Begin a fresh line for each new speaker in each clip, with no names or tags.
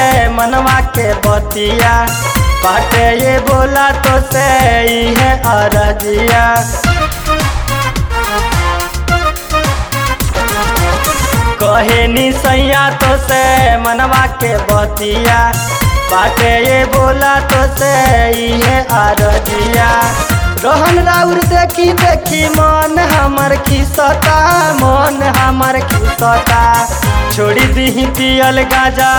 मनवा के बतिया बाटे ये बोला तो से है अरजिया कहे नी सैया तो से मनवा के बतिया बाटे ये बोला तो से है अरजिया रोहन राउर देखी देखी मन हमर खिसता मन हमर खिसता छोड़ी दीही पियल गाजा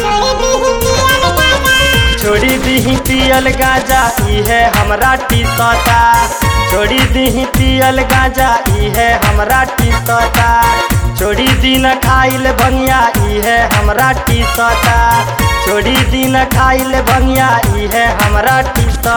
छोड़ी दीही पियल गाजा इहे हमरा टीसता छोड़ी दीही पियल गाजा इहे हमरा टीसता छोड़ी दिन खाइल भंगिया इहे हमरा टीसता छोड़ी दिन खाइल भंगिया इहे हमरा टीसता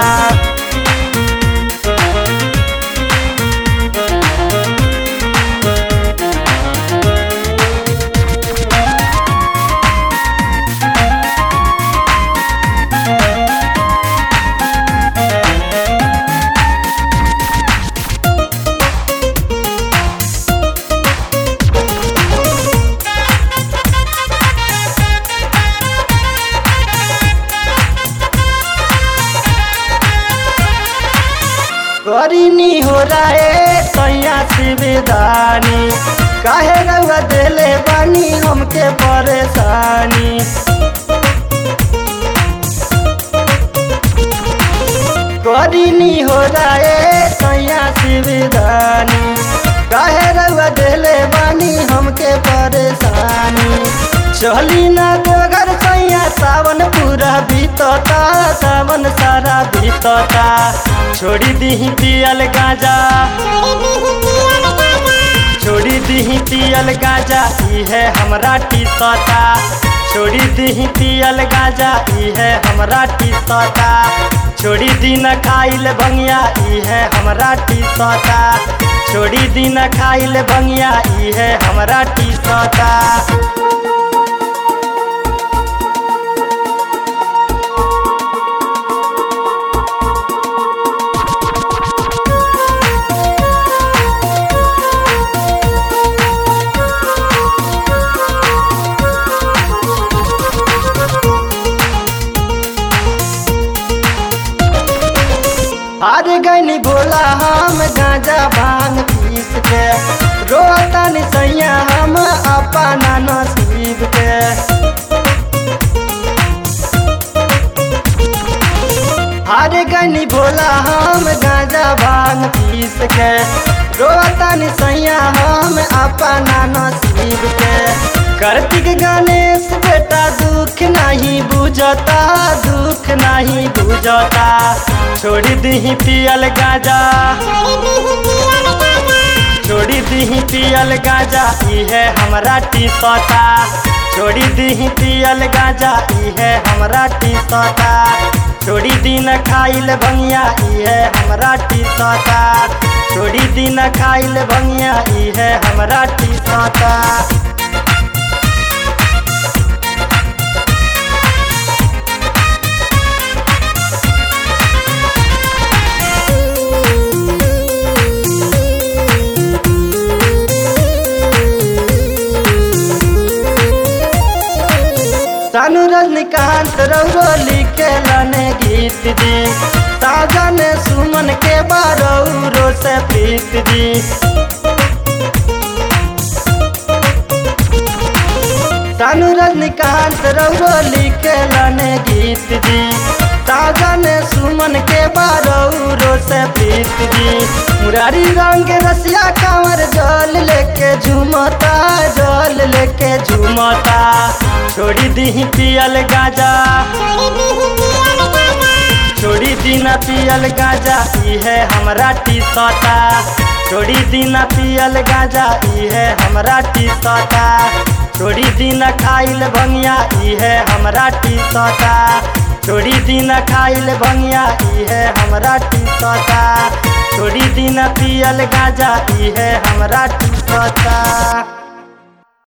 करीनी हो रहे सैया शिवदानी काहे रउआ देले बानी हमके परेशानी करीनी हो रहे सैया शिवदानी काहे रउआ देले बानी हमके परेशानी चली ना गोगर सैया सावन पूरा बीतता सावन सारा बीतता छोड़ी दीही पियल गाजा छोड़ी दीही पियल गाजा इहे हमरा टीसता छोड़ी दीही पियल गाजा इहे हमरा टीसता छोड़ी दिन खाइल भंगिया इहे हमरा टीसता छोड़ी दिन खाइल भंगिया इहे हमरा टीसता हार गनी भोला हम गांजा भांग पीस के रोतन सैया हम अपना नसीब के हार गनी भोला हम गांजा भांग पीस के रोतन सैया हम अपना नसीब के कार्तिक गणेश बेटा दुख नहीं बुझता दुख नहीं बुझता छोड़ी दीही पियल गाजा छोड़ी दीही पियल गाजा इहे हमरा टीसता छोड़ी दीही पियल गाजा इहे हमरा टीसता छोड़ी दिन खाइल भंगिया इहे हमरा टीसता छोड़ी दिन खाइल भंगिया इहे हमरा टीसता सानू रजनीकांत रौरो लिखेलने गीत जी साजन सुमन के बारौरो से प्रीत जी सानू रजनीकांत रौरो लिखेलने गीत जी साजन सुमन के बारौरो से प्रीत जी मुरारी रंग रसिया कांवर जल लेके झूमता जल लेके झूमता छोड़ी दीही पियल गाजा छोड़ी दीना पियल गाजा इहे हमरा टीसता छोड़ी दीना पियल गाजा इहे हमरा टीसता छोड़ी दीना खाइल भंगिया इहे हमरा टीसता छोड़ी दीना खाइल भंगिया इहे हमरा टीसता छोड़ी दीना पियल गाजा इहे हमरा टीसता